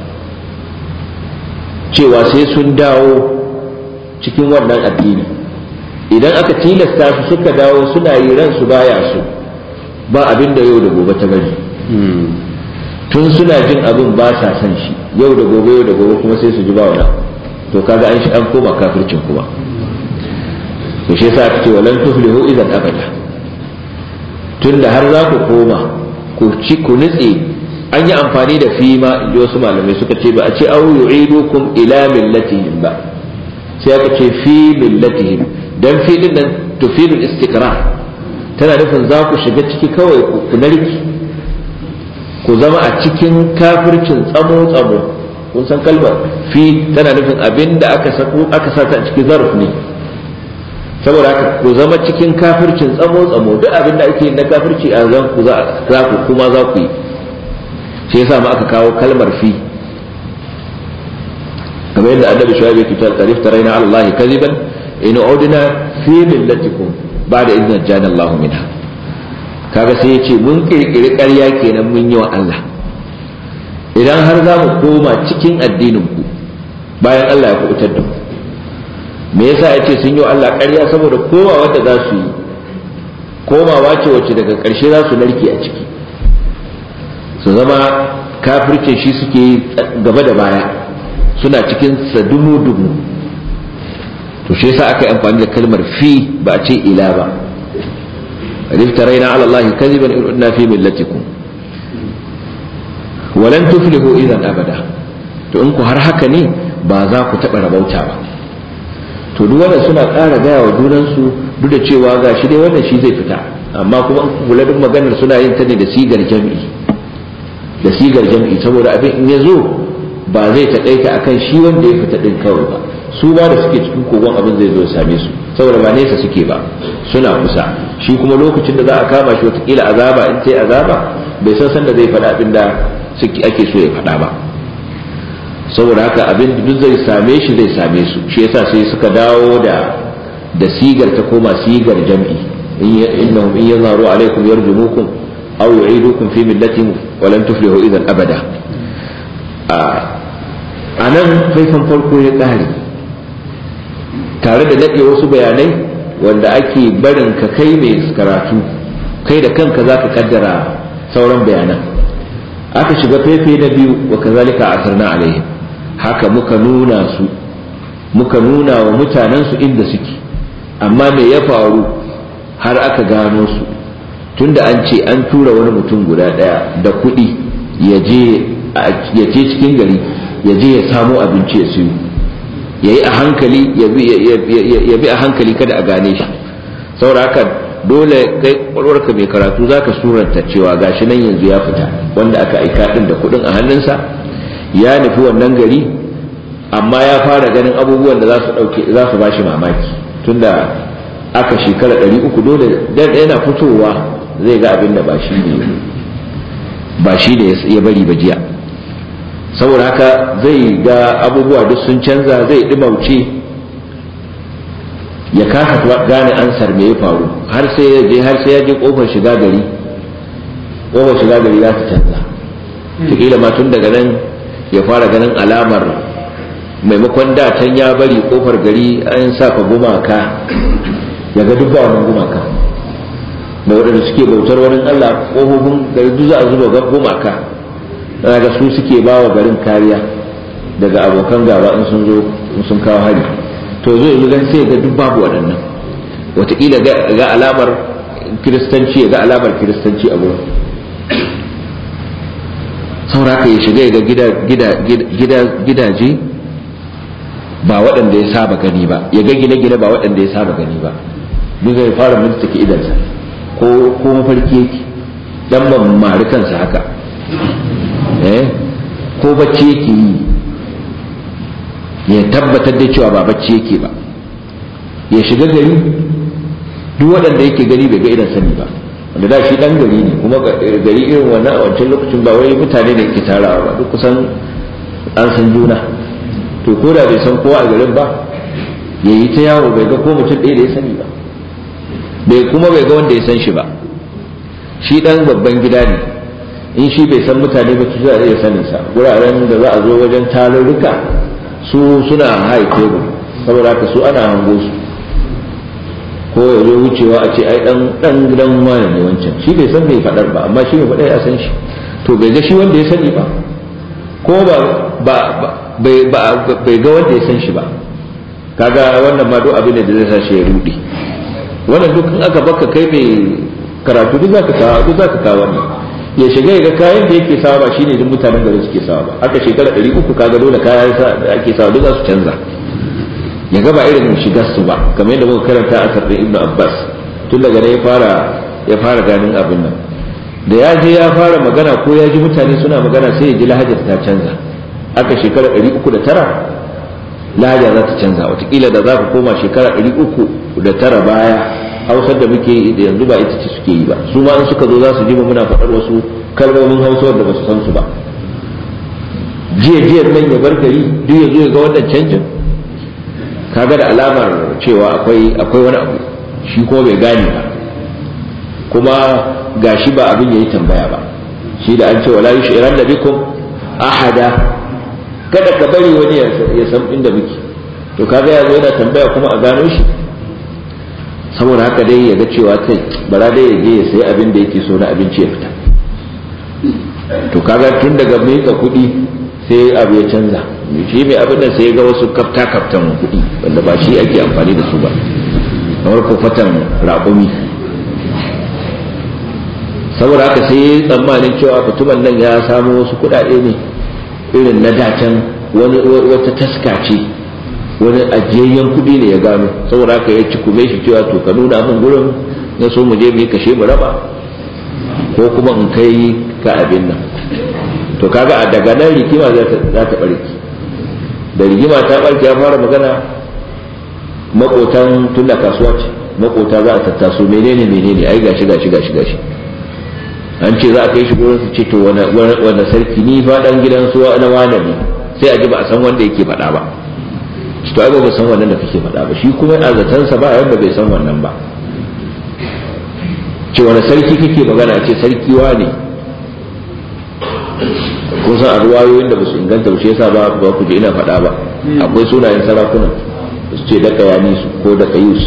S1: cewa sai sun dawo cikin wannan addini idan aka tilasta su suka dawo suna yi ransu baya su ba abin da yau da gobe ta bari tun suna jin abin ba sa son shi yau da gobe yau da gobe kuma sai su ji ba wani to kaga an shi an koma kafircin kuma to shi yasa aka ce walan tuflihu idan abada tunda har za ku koma ku ci ku nitse an yi amfani da fi ma inji wasu malamai suka ce ba a ce au yu'idukum ila millatihim ba sai aka ce fi millatihim dan fi din nan tufidul istiqrar tana nufin za ku shiga ciki kawai ku narki ku zama a cikin kafircin tsamo tsamo kun san kalmar fi tana nufin abin da aka sako aka sata a cikin zarf ne saboda haka ku zama cikin kafircin tsamo tsamo duk abin da ake na kafirci a zan ku za ku kuma za ku yi shi yasa ma aka kawo kalmar fi kamar yadda annabi shuaib yake ta tarif taraina ala allahi kadiban in udna fi millatikum ba'da idna jana allah minha kaga sai yace mun kirkiri ƙarya kenan mun yi wa Allah idan har za mu koma cikin addinin ku bayan Allah ya kubutar da mu me yasa yace sun yi wa Allah ƙarya saboda kowa wanda za su yi komawa ce wacce daga ƙarshe za su narke a ciki su zama kafircin shi suke gaba da baya suna cikin sa dumu-dumu to shi yasa aka yi amfani da kalmar fi ba a ce ila ba افترينا على الله كذبا إن عدنا في ملتكم ولن تفلحوا إذا أبدا to in ku har haka ne ba za ku taɓa rabauta ba to duk wannan suna ƙara gaya wa junansu duk da cewa ga shi dai wannan shi zai fita amma kuma kula duk maganar suna yin ta ne da sigar jam'i da sigar jam'i saboda abin in ya zo ba zai taƙaita akan shi wanda ya fita ɗin kawai ba su ba da suke cikin kogon abin zai zo ya same su saboda ba nesa suke ba suna kusa shi kuma lokacin da za a kama shi watakila azaba in sai azaba bai san san da zai faɗa abin da ake so ya faɗa ba saboda haka abin da duk zai same shi zai same su shi yasa sai suka dawo da da sigar ta koma sigar jam'i innahum in yazharu alaikum yarjumukum aw yu'idukum fi millatihim wa lan tuflihu idan abada a nan faifan farko ya ƙare tare da daɗe wasu bayanai wanda ake barin ka kai mai karatu kai da kanka za ka kaddara sauran bayanan aka shiga fefe na biyu wa kazalika asarna alaihim haka muka nuna su muka nuna wa mutanen su inda suke amma me ya faru har aka gano su tunda an ce an tura wani mutum guda ɗaya da kuɗi ya je cikin gari ya je ya samo abinci ya siyo ya yi a hankali ya bi a hankali kada a gane shi saboda haka dole kai kwalwarka mai karatu za ka suranta cewa gashi nan yanzu ya fita wanda aka aika din da kudin a hannunsa ya nufi wannan gari amma ya fara ganin abubuwan da za su dauke za su bashi mamaki tunda aka shekara ɗari uku dole dan yana fitowa zai ga abin da ba shi ne ba shi ne ya bari ba jiya saboda haka zai ga abubuwa duk sun canza zai ɗimauce ya kasa gane ansar me ya faru har sai ya je har sai ya je kofar shiga gari kofar shiga gari za ta canza kila ma tun daga nan ya fara ganin alamar maimakon da can ya bari kofar gari an saka gumaka ya ga duk ba wannan gumaka da waɗanda suke bautar wani Allah kofofin gari duk za a zuba gumaka ga su suke ba wa garin kariya daga abokan gaba in sun zo in sun kawo hari to zai yi gan sai ga duk babu waɗannan wataƙila ga alamar kiristanci ga alamar kiristanci a gurin sauraka ya shiga ga gidaje ba waɗanda ya saba gani ba ya ga gine-gine ba waɗanda ya saba gani ba duk zai fara mintake idansa ko mafarki yake dan ban mari kansa haka eh ko bacci yake yi ya tabbatar da cewa ba bacci yake ba ya shiga gari duk waɗanda yake gari bai ga irin sani ba wanda da shi dan gari ne kuma gari irin wannan a wancan lokacin ba wai mutane da ke tarawa ba duk kusan an san juna to ko da bai san kowa a garin ba ya yi ta yawo bai ga ko mutum ɗaya da ya sani ba bai kuma bai ga wanda ya san shi ba shi dan babban gida ne in shi bai san mutane ba su za a iya sanin sa wuraren da za a zo wajen tarurruka su suna high table saboda haka su ana hango su ko ya zo wucewa a ce ai dan dan gidan wani ne wancan shi bai san bai fadar ba amma shi bai fadar ya san shi to bai ga shi wanda ya sani ba ko ba ba bai bai ga wanda ya san shi ba kaga wannan ma duk abin da zai sa shi ya rudi wannan duk in aka baka kai mai karatu duk zaka kawo duk zaka kawo ne ya shiga ga kayan da yake sawa ba shine duk mutanen garin suke sawa ba aka shekara 300 kaga dole kayan da ake sawa duk za su canza ya ga ba irin shigar su ba kamar yadda muka karanta a sarfin ibnu abbas tun daga ne ya fara ya fara ganin abin nan da ya je ya fara magana ko ya ji mutane suna magana sai ya ji lahajar ta canza aka shekara 309 lahaja za ta canza watakila da za ku koma shekara 309 baya hausar da muke yi da yanzu ba ita ce suke yi ba su ma in suka zo za su ji mu muna faɗar wasu kalmomin hausar da ba su san su ba jiya jiyar nan ya bar gari duk ya zo ya ga wannan canjin kaga da alamar cewa akwai akwai wani abu shi ko bai gane ba kuma gashi ba abin yayi tambaya ba shi da an ce wala yushiran da bikum ahada kada ka bari wani ya san inda muke to kaga ya zo yana tambaya kuma a gano shi saboda haka dai ya ga cewa kai bara dai ya je ya sayi abin da yake so na abinci ya fita to kaga tun daga miƙa kuɗi sai abu ya canza shi mai abin da sai ga wasu kafta kaftan kuɗi wanda ba shi ake amfani da su ba kamar kofatan raƙumi saboda haka sai ya yi tsammanin cewa mutumin nan ya samu wasu kuɗaɗe ne irin na dacen wani wata taska ce wani ajiyayyen kuɗi ne ya gano saboda haka ya ci kume shi cewa to ka nuna min gurin na so mu je mu yi kashe mu raba ko kuma in kai ka abin nan to kaga a daga nan rigima za ta barki da rigima ta barki ya fara magana makotan tun da kasuwa ce makota za a tattaso menene menene ai gashi gashi gashi gashi an ce za a kai shi gurin su ce to wanda sarki ni fa dan gidan suwa na wane ne sai a ji ba a san wanda yake faɗa ba to ai ba san wannan da kake faɗa ba shi kuma a zatansa ba yanda bai san wannan ba ce wani sarki kake magana ce sarki wa ne kun san a ruwayoyin da basu inganta ba shi yasa ba ba ku je ina faɗa ba akwai sunayen sarakuna su ce daka yani su ko daka yus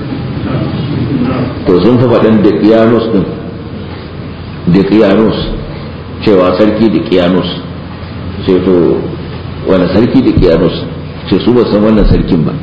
S1: to sun fi faɗin da kiyanus din da kiyanus cewa sarki da kiyanus ce to wani sarki da kiyanus ce su ba san wannan sarkin ba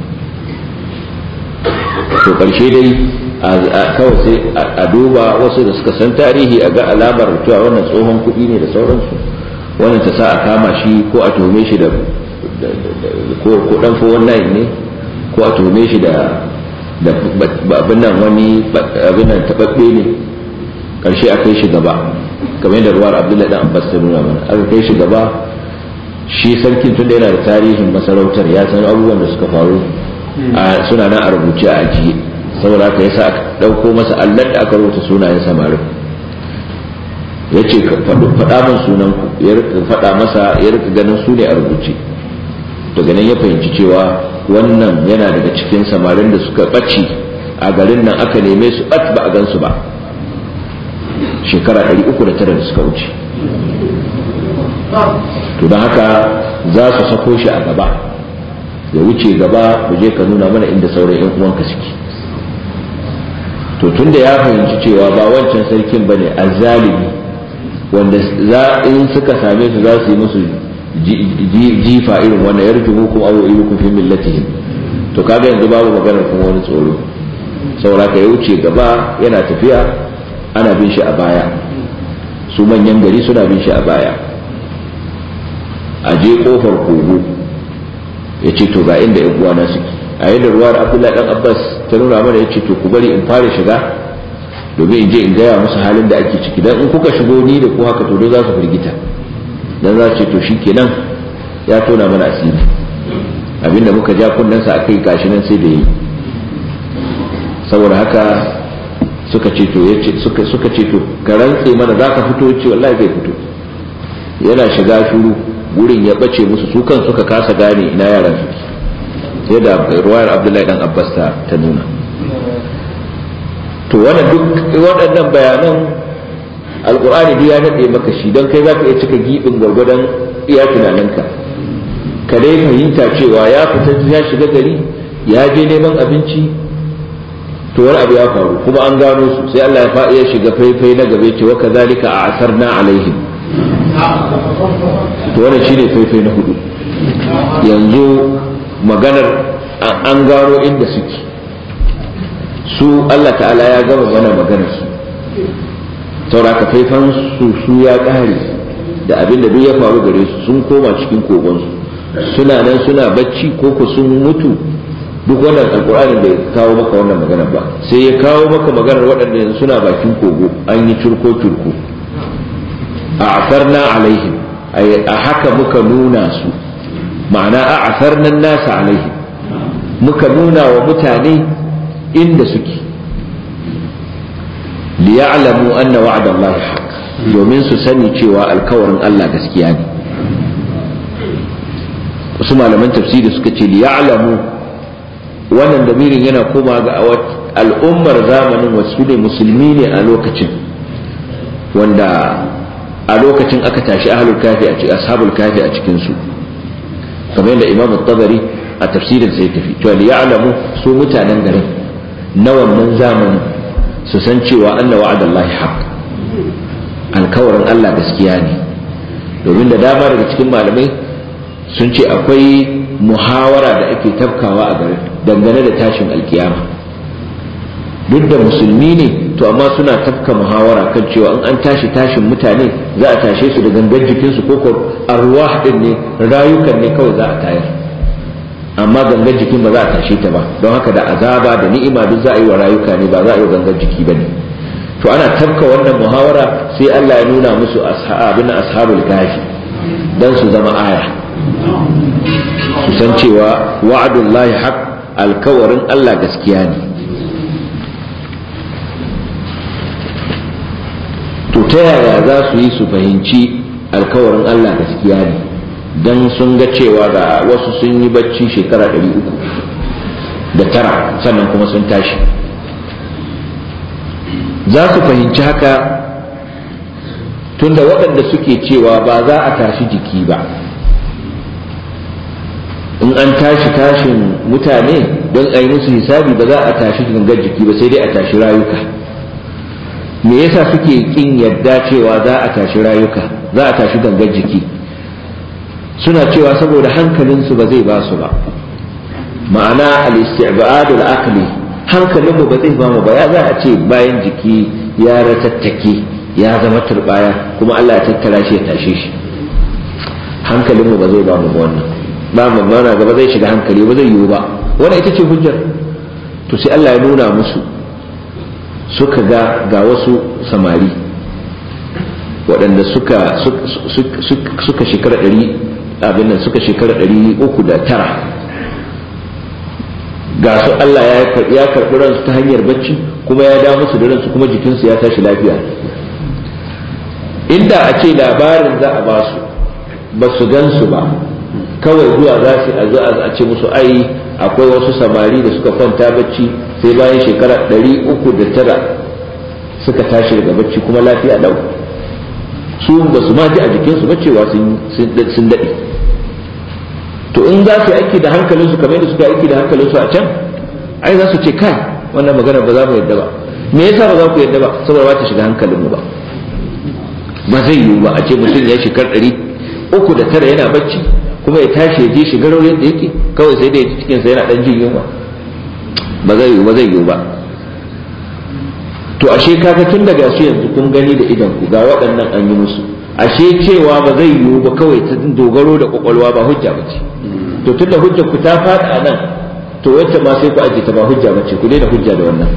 S1: to karshe dai kawai sai a duba wasu da suka san tarihi a ga alamar cewa wannan tsohon kuɗi ne da sauransu wannan ta sa a kama shi ko a tuhume shi da ko dan fo wannan ne ko a tuhume shi da abin nan wani abin nan tababbe ne karshe a kai shi gaba kamar yadda ruwar abdullahi dan abbas ta nuna mana aka kai shi gaba shi sarkin tun da yana da tarihin masarautar ya san abubuwan da suka faru suna nan a rubuce a ajiye saboda haka yasa aka ɗauko masa allar da aka rubuta sunayen samarin ya ce faɗa min sunan ku ya faɗa masa ya rika ganin su ne a rubuce daga nan ya fahimci cewa wannan yana daga cikin samarin da suka ɓace a garin nan aka neme su ɓat ba a gansu ba shekara 309 da suka wuce to don haka za su sako shi a gaba ya wuce gaba ku je ka nuna mana inda sauran 'yan uwanka suke to tunda ya fahimci cewa ba wancan sarkin bane azzalimi wanda za in suka same su za su yi musu jifa irin wannan yarjumu kuma abu ilukum fi millatihim to kaga yanzu babu maganar kuma wani tsoro saboda ka ya wuce gaba yana tafiya ana bin shi a baya su manyan gari suna bin shi a baya a je kofar kogo ya ce to ga inda yan uwana suke a yadda ruwar abdullahi dan abbas ta nuna mana ya ce to ku bari in fara shiga domin in je in gaya musu halin da ake ciki dan in kuka shigo ni da ku haka to za su firgita dan za su ce to shikenan ya tona mana asiri abinda muka ja kunnensa a kai gashi nan sai da yi saboda haka suka ce to suka suka ce to ka rantse mana za ka fito ce wallahi zai fito yana shiga shuru wurin ya bace musu su kan suka kasa gane ina yaran suke sai da ruwayar abdullahi dan abbas ta ta nuna to wannan duk waɗannan bayanan alkur'ani duk ya daɗe maka shi don kai za ka iya cika giɓin gwargwadon iya tunaninka ka dai fahimta cewa ya fita ya shiga gari ya je neman abinci to wani abu ya faru kuma an gano su sai Allah ya faɗi ya shiga faifai na gabe ce wa kazalika a asarna alaihim to wannan shine faifai na hudu yanzu maganar an gano inda suke su Allah ta'ala ya gama mana maganar su sauraka faifan su su ya ƙare da abin da duk ya faru gare su sun koma cikin kogonsu suna nan suna bacci ko ko sun mutu duk wannan alkur'ani bai kawo maka wannan magana ba sai ya kawo maka maganar waɗanda yanzu suna bakin kogo an yi curko curko a asarna alaihim a haka muka nuna su ma'ana a asarna nasa alaihim muka nuna wa mutane inda suke liya'lamu anna wa'da Allah haqq domin su sani cewa alkawarin Allah gaskiya ne wasu malaman tafsiri suka ce liya'lamu wannan damirin yana koma ga al'ummar zamanin wasu ne musulmi ne a lokacin wanda a lokacin aka tashi ahlul kafi a cikin ashabul kafi a cikin su kamar yadda imam tabari a tafsirin sai tafi to liya'lamu su mutanen garin na wannan zamanin su san cewa anna wa'adallahi haqq alkawarin Allah gaskiya ne domin da dama daga cikin malamai sun ce akwai muhawara da ake tafkawa a garin dangane da tashin alkiyama duk da musulmi ne to amma suna tafka muhawara kan cewa in an tashi tashin mutane za a tashe su da gangan jikinsu ko ko arwah din ne rayukan ne kawai za a tayar amma gangan jikin ba za a tashe ta ba don haka da azaba da ni'ima duk za a yi wa rayuka ne ba za a yi wa gangan jiki ba ne to ana tafka wannan muhawara sai Allah ya nuna musu ashabin ashabul kafi dan su zama aya su san cewa wa'adullahi haq alkawarin Allah gaskiya ne to ta yaya za su yi su fahimci alkawarin Allah gaskiya ne dan sun ga cewa ga wasu sun yi bacci shekara ɗari uku da tara sannan kuma sun tashi za su fahimci haka tunda waɗanda suke cewa ba za a tashi jiki ba in an tashi tashin mutane don a yi musu hisabi ba za a tashi gangar jiki ba sai dai a tashi rayuka me yasa suke kin yadda cewa za a tashi rayuka za a tashi gangar jiki suna cewa saboda hankalinsu ba zai ba su ba ma'ana al-isti'badul aqli hankalinmu ba zai ba mu ba ya za a ce bayan jiki ya ratattake ya zama turbaya kuma Allah ya tattara shi ya tashe shi hankalinmu ba zai ba mu wannan ba mu mana gaba zai shiga hankali ba zai yiwu ba wannan ita ce hujjar to sai Allah ya nuna musu suka ga ga wasu samari waɗanda suka suka shekara ɗari abin nan suka shekara ɗari uku da tara ga su Allah ya karɓi ransu ta hanyar bacci kuma ya da musu da ransu kuma jikinsu ya tashi lafiya inda a ce labarin za a ba su ba su gan su ba kawai zuwa za su a ce musu ai akwai wasu samari da suka kwanta bacci sai bayan shekara ɗari uku da tara suka tashi daga bacci kuma lafiya lau su ba su ma ji a jikinsu ba cewa sun daɗe to in za su yi aiki da hankalinsu kamar yadda suka aiki da hankalinsu a can ai za su ce kai wannan magana ba za mu yadda ba me yasa ba za ku yadda ba saboda ba ta shiga hankalinmu ba ba zai yiwu ba a ce mutum ya shekar ɗari uku da tara yana bacci kuma ya tashi ya je shiga raunin da yake kawai sai da ya cikinsa yana ɗan jin yunwa ba zai yiwu ba zai yiwu ba to ashe kaga tun daga su yanzu kun gani da idan ku ga waɗannan an yi musu ashe cewa ba zai yiwu ba kawai ta dogaro da kwakwalwa ba hujja ba ce to tun da hujjar ku ta faɗa a nan to wacce ma sai ku aje ta ba hujja ba ce ku daina hujja da wannan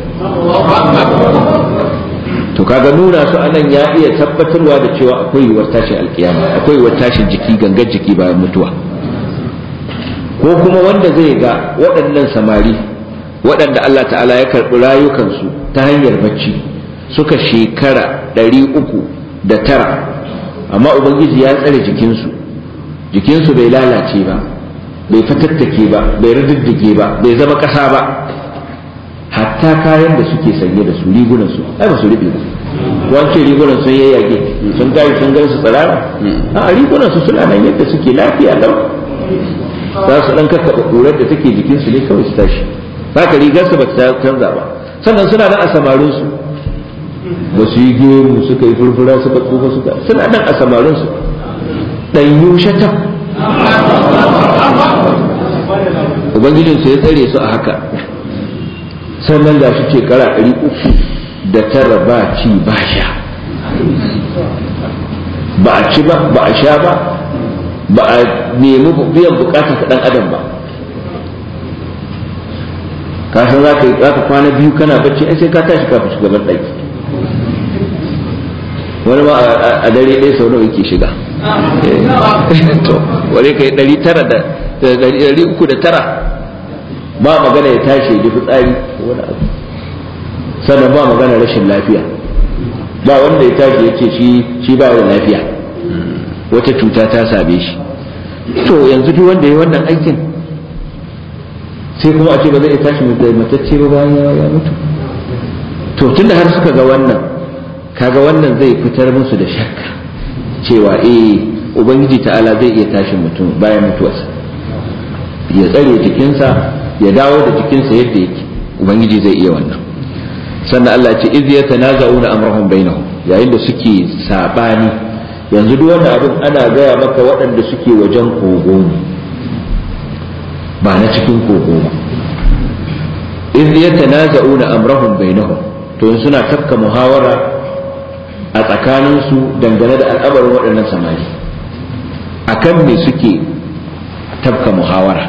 S1: to kaga nuna su anan ya iya tabbatarwa da cewa akwai yiwuwar tashin alkiyama akwai yiwuwar tashin jiki gangan jiki bayan mutuwa ko kuma wanda zai ga waɗannan samari waɗanda Allah ta'ala ya karɓi rayukansu ta hanyar bacci suka shekara ɗari uku da tara amma ubangiji ya tsare jikinsu jikinsu bai lalace ba bai fatattake ba bai riddige ba bai zama ƙasa ba hatta kayan da suke sanye da su rigunan su ai ba su riɓe ba wance rigunan sun yayyage sun gari sun gari su tsirara a rigunan su suna nan yadda suke lafiya lau za su dan kakkaɓa ƙurar da take jikin su ne kawai su tashi haka rigar su ba ta canza ba sannan suna nan a samarin su ba su yi gemu suka yi furfura suka tsufa suka suna nan a samarin su ɗanyu shatan ubangijinsu ya tsare su a haka sannan ga shi shekara ɗari uku da tara ba ci ba sha ba a ci ba ba a sha ba ba a nemi biyan bukata ta ɗan adam ba ka san za ka yi za ka kwana biyu kana bacci ai sai ka tashi kafin shugaban ɗaki wani ma a dare ɗaya sau nawa yake shiga to wani ka yi ɗari tara da ɗari uku da tara ba magana ya tashi ya ji fitsari wani abu sannan ba magana rashin lafiya ba wanda ya tashi ya ce shi ba da lafiya wata cuta ta same shi to yanzu duk wanda ya wannan aikin sai kuma a ce ba zai iya tashi matacce ba bayan ya mutu to tunda har suka ga wannan kaga wannan zai fitar musu da shakka cewa eh ubangiji ta'ala zai iya tashi mutum bayan mutuwarsa ya tsare jikinsa ya dawo da jikinsa yadda yake ubangiji zai iya wannan sannan Allah ce iz yatanaza'una amrahum bainahum yayin da suke sabani yanzu duk wannan abin ana gaya maka waɗanda suke wajen kogo ne ba na cikin kogo ba iz yatanaza'una amrahum bainahum to in suna tafka muhawara a tsakaninsu dangane da al'amarin waɗannan samari akan me suke tafka muhawara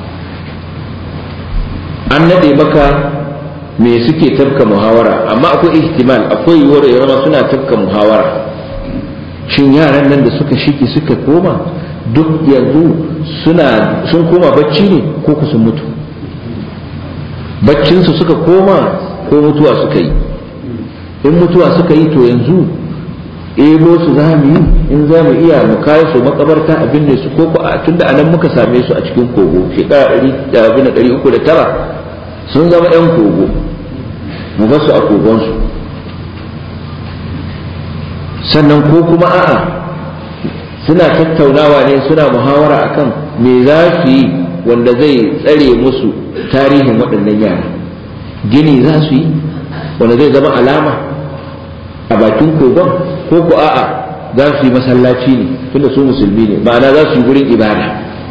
S1: an nade maka me suke tafka muhawara amma akwai ihtimal akwai yiwuwar ya zama suna tafka muhawara shin yaran nan da suka shiki suka koma duk yanzu suna sun koma bacci ne ko ku sun mutu baccinsu suka koma ko mutuwa suka yi in mutuwa suka yi to yanzu ebo su za mu yi in za mu iya mu kawo su makabarta abin ne su ko ko a tunda anan muka same su a cikin kogo shekara ɗari uku da tara sun zama 'yan kogo mu ba su a kogonsu sannan ko kuma a'a suna tattaunawa ne suna muhawara akan me za su yi wanda zai tsare musu tarihin waɗannan yara gini za su yi wanda zai zama alama a bakin kogon ko ku a'a za su yi masallaci ne tunda su musulmi ne ma'ana za su yi gurin ibada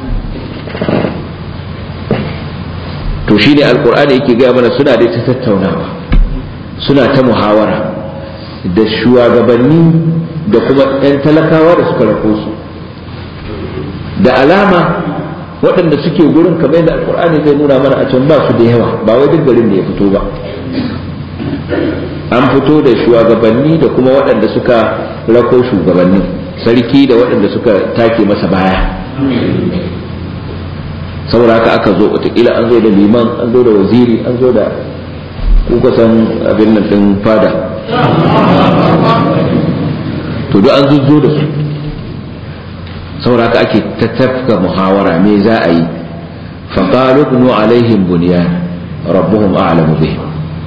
S1: to shi ne alkur'ani yake gaya mana suna dai ta tattaunawa suna ta muhawara da shugabanni da kuma 'yan talakawa da suka rako su da alama waɗanda suke gurin kamar yadda alkur'ani zai nuna mana a can ba su da yawa ba wai duk garin da ya fito ba an fito da shugabanni da kuma waɗanda suka rako shugabanni sarki da waɗanda suka take masa baya saboda haka aka zo wataƙila an zo da liman an zo da waziri an zo da kuka san abin nan ɗin fada to duk an zo da su saboda haka ake ta tafka muhawara me za a yi faƙalu ibnu alaihim bunyan rabbuhum a'lamu bihim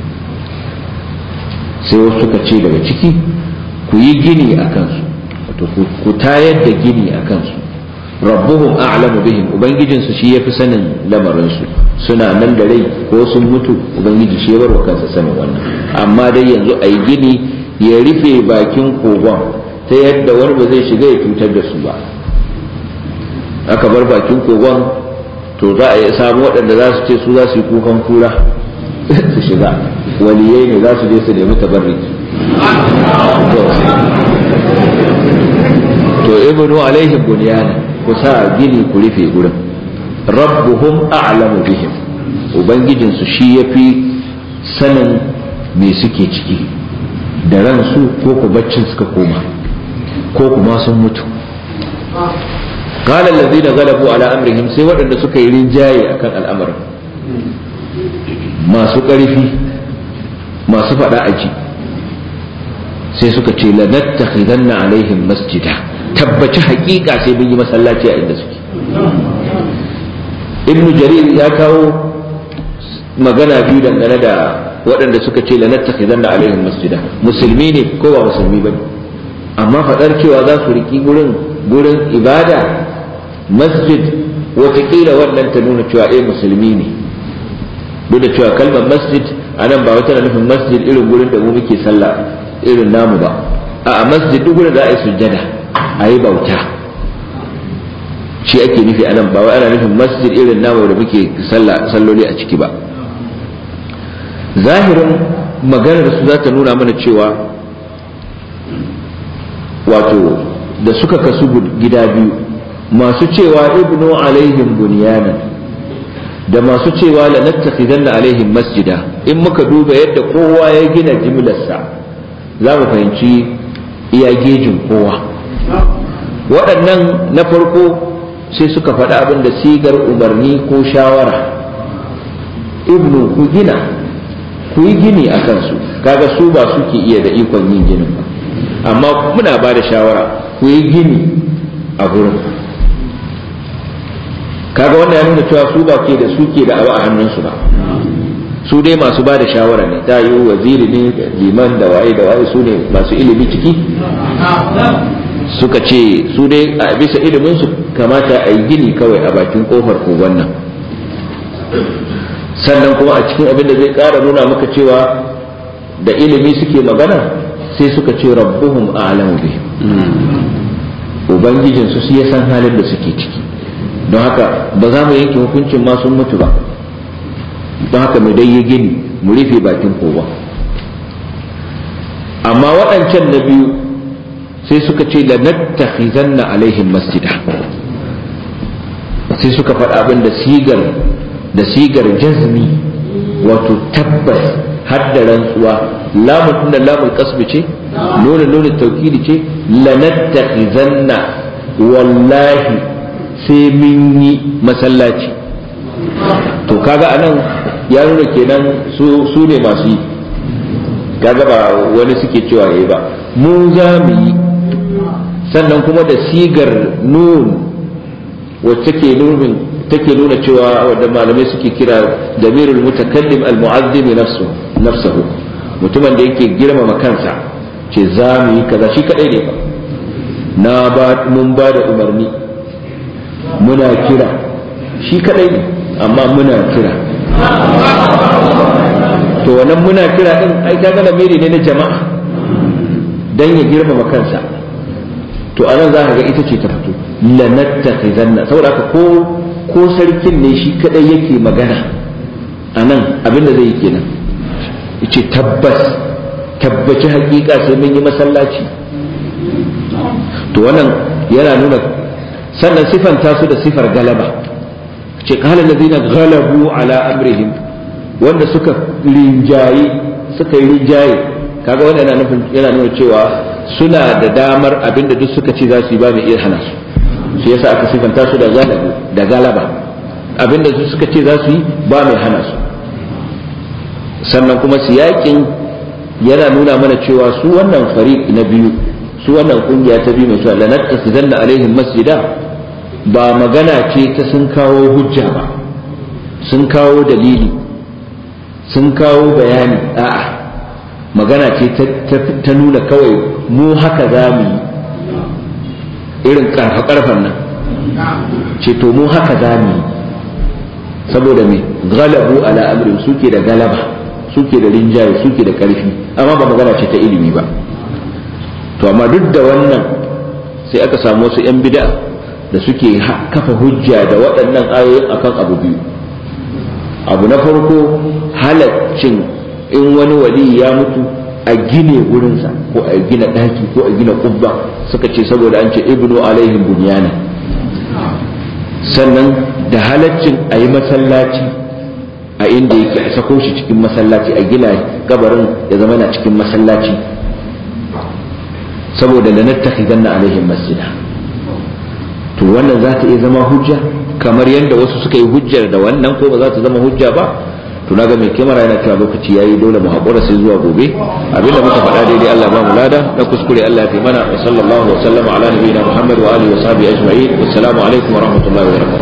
S1: sai wasu suka ce daga ciki ku yi gini a kansu wato ku tayar da gini a kansu rabbuhum a'lamu bihim ubangijinsu shi yafi sanin lamarinsu suna nan da rai ko sun mutu ubangiji shi ya bar kansa sanin wannan amma dai yanzu a yi gini ya rufe bakin kogon ta yadda wani ba zai shiga ya cutar da su ba aka bar bakin kogon to za a yi samu waɗanda za su ce su za su yi kukan kura su shiga waliyai ne za su je su nemi tabarriki to ibnu alaihim bunyana ku sa gini ku rufe gurin rabbuhum a'lamu bihim ubangijinsu shi yafi sanin me suke ciki da ransu ko ku baccin suka koma ko kuma sun mutu qala allazina ghalabu ala amrihim sai waɗanda suka yi rinjaye akan al'amarin masu ƙarfi masu faɗa aji sai suka ce lanattakhidanna alaihim masjida tabbaci haƙiƙa sai mun yi masallaci a inda suke ibnu jarir ya kawo magana biyu dangane da waɗanda suka ce lanattakhidanna alaihim masjida musulmi ne ko ba musulmi ba amma faɗar cewa za su riki gurin gurin ibada masjid watakila wannan ta nuna cewa eh musulmi ne duk da cewa kalmar masjid a nan ba wata nufin masjid irin gurin da mu muke sallah irin namu ba a masjid duk gurin da a yi sujjada a yi bauta shi ake nufi a nan ba wai ana nufin masjid irin namu da muke salloli a ciki ba zahirin maganar su za ta nuna mana cewa wato da suka kasu gida biyu masu cewa ibnu alaihim bunyanan da masu cewa la nattakhidanna alaihim masjida in muka duba yadda kowa ya gina jimlarsa za mu fahimci iya gejin kowa waɗannan na farko sai suka faɗi abin da sigar umarni ko shawara ibnu ku gina ku yi gini a kansu kaga su ba suke iya da ikon yin ginin ba amma muna ba da shawara ku yi gini a gurin kaga wannan ya nuna cewa su ba ke da suke da abu a hannunsu ba su dai masu ba da shawara ne ta yi waziri ne da liman da waye da waye su ne masu ilimi ciki suka ce su dai a bisa ilimin su kamata a yi gini kawai a bakin kofar kogon nan sannan kuma a cikin abin da zai kara nuna maka cewa da ilimi suke magana sai suka ce rabbuhum a'lamu bihim ubangijin su shi ya san halin da suke ciki don haka ba za mu yanke hukuncin ma sun mutu ba don haka mu dai yi gini mu rufe bakin kowa amma waɗancan na biyu sai suka ce la nattakhizanna alaihim masjida sai suka faɗa abin da sigar da sigar jazmi wato tabbas har da rantsuwa lamun tunda lamun kasbi ce nuna nuna taukidi ce la nattakhizanna wallahi sai mun yi masallaci to kaga anan ya nuna kenan su ne masu yi kaga ba wani suke cewa yayi ba mu za mu yi sannan kuma da sigar nun wacce ke nunin take nuna cewa wanda malamai suke kira damirul mutakallim al-mu'azzim nafsu nafsuhu mutumin da yake girmama kansa ce za mu yi kaza shi kadai ne ba na ba mun ba da umarni muna kira shi kadai ne amma muna kira to wannan muna kira din ai kaga lamiri ne na jama'a dan ya girmama kansa to anan za ka ga ita ce ta fito lanattakhizanna saboda haka ko ko sarkin ne shi kadai yake magana anan abin da zai yi kenan yace tabbas tabbaci hakika sai mun yi masallaci to wannan yana nuna sannan sifanta su da sifar galaba ce kala ladina galabu ala amrihim wanda suka rinjaye suka yi rinjaye kaga wannan yana nufin yana nuna cewa suna da damar abinda duk suka ce za su yi ba mai iya hana su shi yasa aka sifanta su da galabu da galaba abinda duk suka ce za su yi ba mai hana su sannan kuma siyakin yana nuna mana cewa su wannan fariq na biyu su wannan kungiya ta biyu mai cewa lanattakhizanna alaihim masjida ba magana ce ta sun kawo hujja ba sun kawo dalili sun kawo bayani a'a magana ce ta nuna kawai mu haka za mu yi irin karfa-karfan nan ce to mu haka za mu yi saboda me galabu ala amrin suke da galaba suke da rinjaye suke da karfi amma ba magana ce ta ilimi ba to amma duk da wannan sai aka samu wasu 'yan bid'a da suke kafa hujja da waɗannan ayoyin akan abu biyu abu na farko halaccin in wani wali ya mutu a gine wurinsa ko a gina ɗaki ko a gina kubba suka ce saboda an ce ibnu alaihim bunyana sannan da halaccin a yi masallaci a inda yake a sako shi cikin masallaci a gina gabarin ya zama na cikin masallaci saboda da nattakhidanna alaihim masjida to to wannan za ta iya zama hujja kamar yadda wasu suka yi hujjar da wannan ko ba za ta zama hujja ba to naga mai kyamara yana cewa lokaci yayi dole mu haƙura sai zuwa gobe abinda muka faɗa daidai Allah ba mu lada na kuskure Allah ya fi mana wa sallallahu wa sallama ala nabiyina Muhammad wa alihi wa sahbihi ajma'in assalamu alaikum wa rahmatullahi wa barakatuh